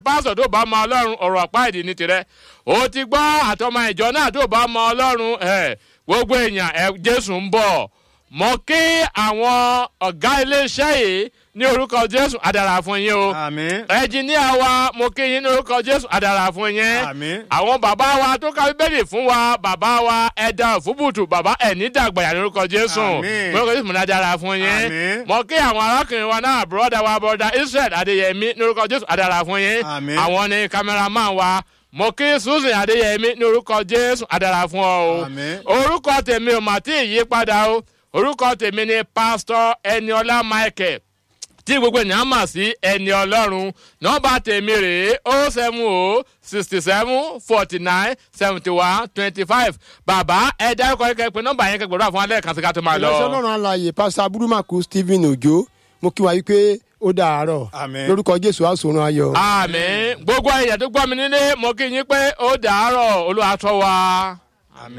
pásítọ̀ tó bá mọ ọlọ́run ọ̀rọ̀ àpá ìdí ní tirẹ̀ ó ti gbọ́ àtọmọ ìjọ náà tó bá mọ ọlọ́run ẹ̀ gbogbo èèyàn ẹ̀ jésù ń bọ̀ mọ kí àwọn ọ̀gá iléeṣẹ́ yìí ní orúkọ jésù àdàrà fún yín o àmín ẹnjìníà wa mo kí yín ní orúkọ jésù àdàrà fún yín àmín àwọn bàbá wa tó ka bíbélì fún wa bàbá wa ẹ̀dá òfúbùtù bàbá ẹ̀ní dàgbàyà ní orúkọ jésù Àmín. mo orúkọ jésù mo ní àdàrà fún yín Àmín. mo kí àwọn arákùnrin wa náà bùrọ̀dá wa bùrọ̀dá israel adéyẹmí ní orúkọ jésù àdàrà fún yín Àmín. àwọn ni kámẹ́rámán wa mo kí susan adéyẹmí ní orúkọ jésù àdàrà fún ọ o Àmín. orúkọ tèmi ò mà tí ì yí padà o orúkọ tèmi ni pásítọ ẹniọlá michael tí gbogbo ènìyàn mọ̀ sí ẹni ọlọ́run nọ́mbà tèmi rèé o seven o sixty seven forty nine seventy one twenty five bàbá ẹ dárúkọ yín kẹ́kẹ́ pé nọ́mbà yẹn kẹ́kẹ́ gbọ́dọ̀ fún alẹ́ kan sí ká tó máa lọ. ìránṣẹ́ ọlọ́run alààyè pásítọ̀ abudumaku stephen ojo mo kí wa wípé ó dàárọ̀ Àmín. lórúkọ jésù àsòrun ayọ̀. àmì gbogbo èèyàn tó gbọ́ mi nílé mo kí yín pé ó dàárọ̀ olúwa tọ́ wa.